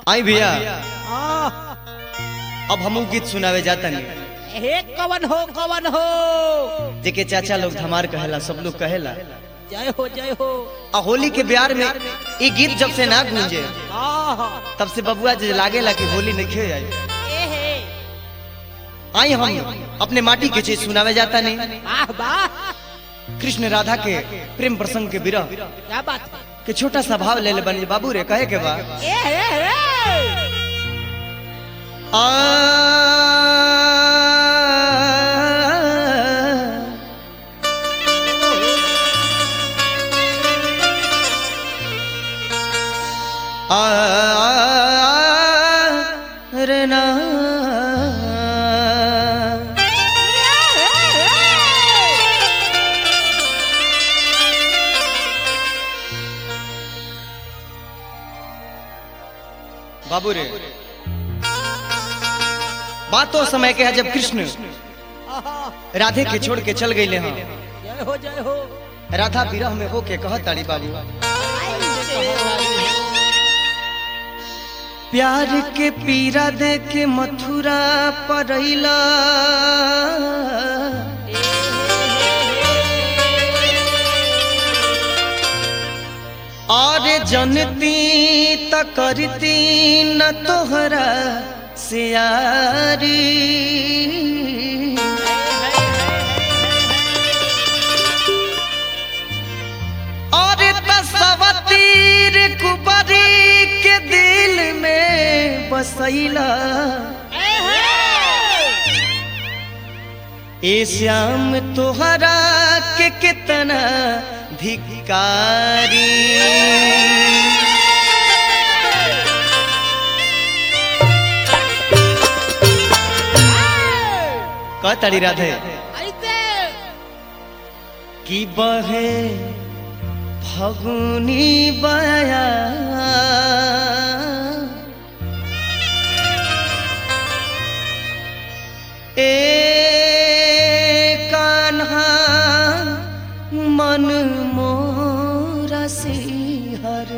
आई भैया आ, अब हमू गीत सुनावे जातन हे कवन हो कवन हो जेके चाचा लोग धमार कहेला सब लोग कहेला जय हो जय हो आ होली के ब्यार में ई गीत जब से ना गूंजे आहा, तब से बबुआ जे लागेला कि होली नहीं खेल आई ए हे आई हम अपने माटी के चीज सुनावे जाता नहीं वाह वाह कृष्ण राधा के प्रेम प्रसंग के विरह क्या बात है? के छोटा सा भाव ले ले बनी बाबू रे कहे के बा ए हे हे आ रे ना बाबू रे बात तो समय के है जब कृष्ण आहा, राधे के छोड़ के चल गए हाँ जय हो जय हो राधा विरह में होके कहत ताड़ी बाबू प्यार के पीरा दे के मथुरा परैला और जनती त करती न तोहरा सियारी और तसवतीर कुबरी के दिल में बसैला ए श्याम तोहरा के कितना धिकारी कहताड़ी राधे ऐसे की बहे फगुनी बया ए कान्हा मन मोरा सिहर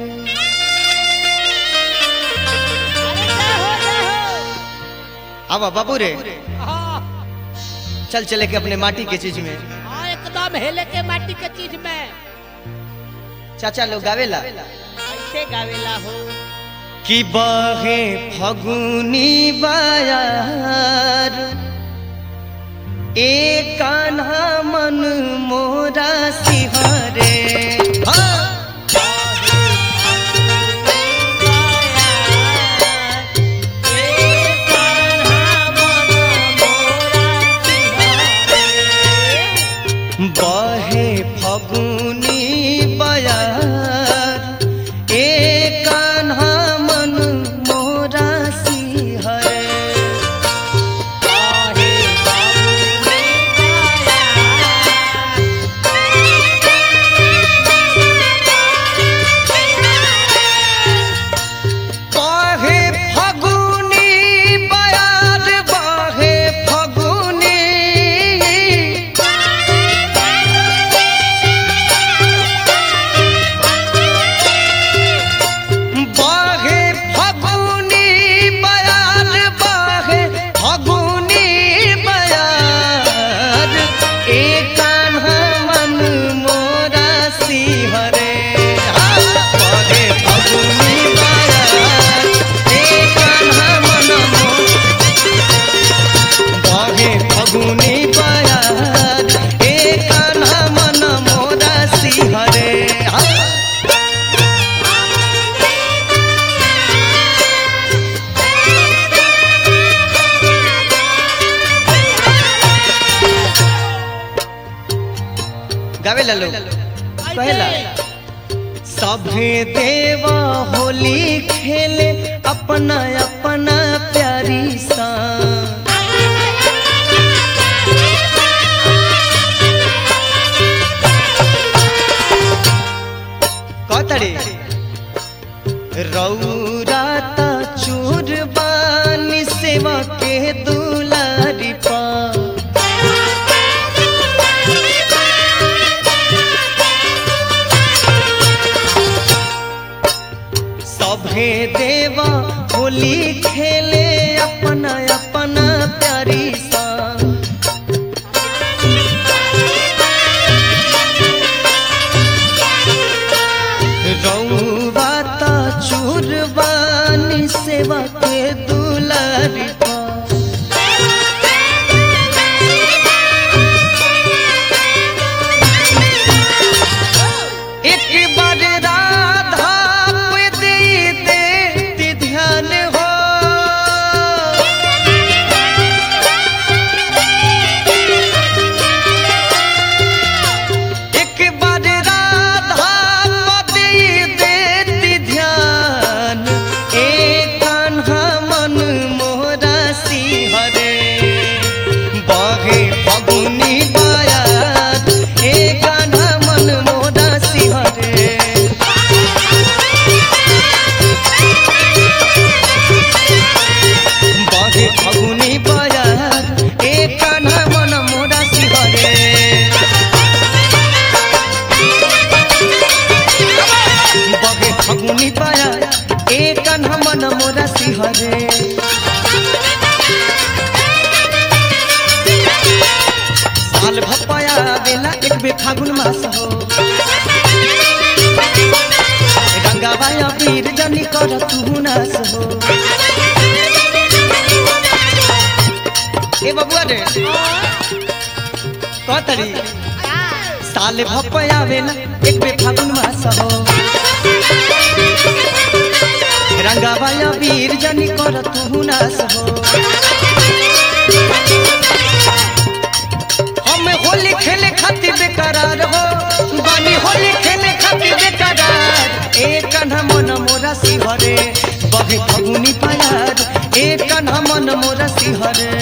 आवा बाबू रे आहा, चल चले के अपने माटी के चीज में हाँ, एकदम हेले के माटी के चीज में चाचा लोग गावेला ऐसे गावेला हो कि बहे फगुनी बयार ए कान्हा मन मोरा सिहरे हाँ। बहे फगुनी बयार ए कान्हा मन मोरा सिहरे बहे फगुनी बयार बहे फगुनी बाहे फगुनी बयार बाहे फगुनी बयार ए कान्हा मन मोरा सिहरे बाहे फगुनी बयार ए कान्हा मन बाहे फगुनी बयार ए कान्हा मन मोरा सिहरे हाँ गावे ला लोग पहला सभे देवा होली खेले अपना अपना प्यारी सा कतरे रौरा ता चूर बानी सेवा के दुलारी पा सभे देवा होली होली खेले अपना अपना प्यारी सा रौवा ता चूरबानी सेवा के दुलारी पा एक बार राधा पे दे दे ध्यान हो एक बार राधा पे दे दे ध्यान एक कान्हा मन मोहरा सिंहरे बागे फगुनी बायात एक कान्हा मन मोहरा सिंहरे बागे फगुनी बायात एक कान्हा मन मोहरा सिंहरे बगे फगुनी पाया एक कन्हा मन मोरा सिहरे साल भपाया बेला एक बे फागुन मास हो गंगा बाया वीर जनी कर तू नास हो ए बबुआ रे कतरी साल भपया बेला एक बे फागुन मास हो रंगाबाया वीर जनी कर तू नास हो हम होली खेले खातिर बेकरार हो बानी होली खेले खातिर बेकरार एक कन्हा मन मोरा सिहरे बहे फगुनी प्यार एक कन्हा मन मोरा सिहरे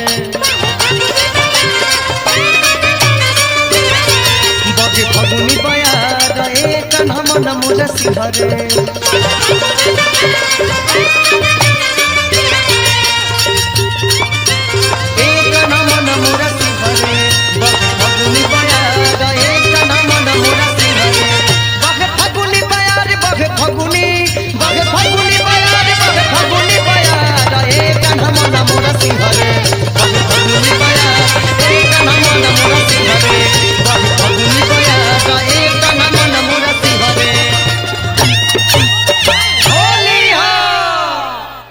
बगे फगुनी प्यार एक कन्हा मन मोरा सिहरे